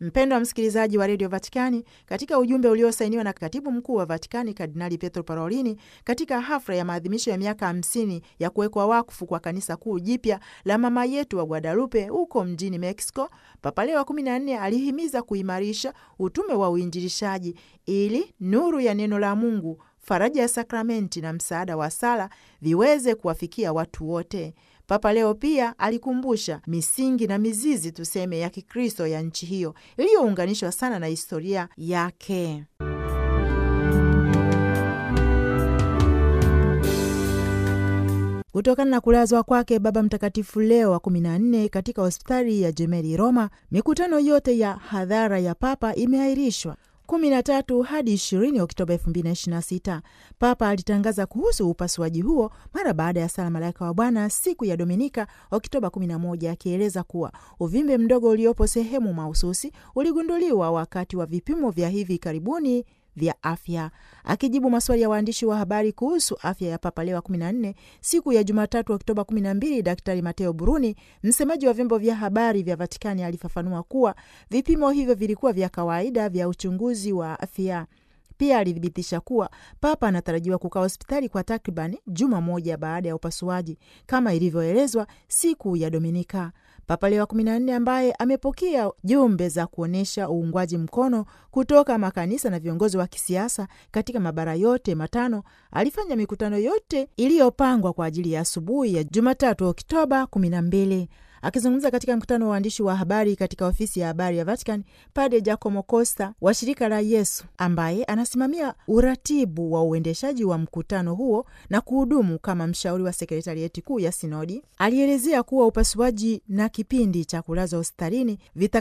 Mpendo wa msikilizaji wa redio Vatikani, katika ujumbe uliosainiwa na katibu mkuu wa Vatikani Kardinali Pietro Parolini katika hafla ya maadhimisho ya miaka hamsini ya kuwekwa wakfu kwa kanisa kuu jipya la mama yetu wa Guadalupe huko mjini Mexico, Papa Leo wa kumi na nne alihimiza kuimarisha utume wa uinjilishaji ili nuru ya neno la Mungu, faraja ya sakramenti na msaada wa sala viweze kuwafikia watu wote. Papa Leo pia alikumbusha misingi na mizizi tuseme ya Kikristo ya nchi hiyo iliyounganishwa sana na historia yake. Kutokana na kulazwa kwake Baba Mtakatifu Leo wa kumi na nne katika hospitali ya Gemelli Roma, mikutano yote ya hadhara ya Papa imeahirishwa 13 hadi 20 Oktoba 2026. Papa alitangaza kuhusu upasuaji huo mara baada ya sala Malaika wa Bwana siku ya Dominika Oktoba 11, akieleza kuwa uvimbe mdogo uliopo sehemu mahususi uligunduliwa wakati wa vipimo vya hivi karibuni vya afya. Akijibu maswali ya waandishi wa habari kuhusu afya ya Papa Leo wa 14 siku ya Jumatatu Oktoba 12, Daktari Mateo Bruni, msemaji wa vyombo vya habari vya Vatikani, alifafanua kuwa vipimo hivyo vilikuwa vya kawaida vya uchunguzi wa afya. Pia alithibitisha kuwa Papa anatarajiwa kukaa hospitali kwa takriban juma moja baada ya upasuaji kama ilivyoelezwa siku ya Dominika. Papa Leo wa 14 ambaye amepokea jumbe za kuonyesha uungwaji mkono kutoka makanisa na viongozi wa kisiasa katika mabara yote matano alifanya mikutano yote iliyopangwa kwa ajili ya asubuhi ya Jumatatu Oktoba 12. Akizungumza katika mkutano wa waandishi wa habari katika ofisi ya habari ya Vatican, Padre Giacomo Costa wa shirika la Yesu ambaye anasimamia uratibu wa uendeshaji wa mkutano huo na kuhudumu kama mshauri wa sekretarieti kuu ya sinodi alielezea kuwa upasuaji na kipindi cha kulazwa hospitalini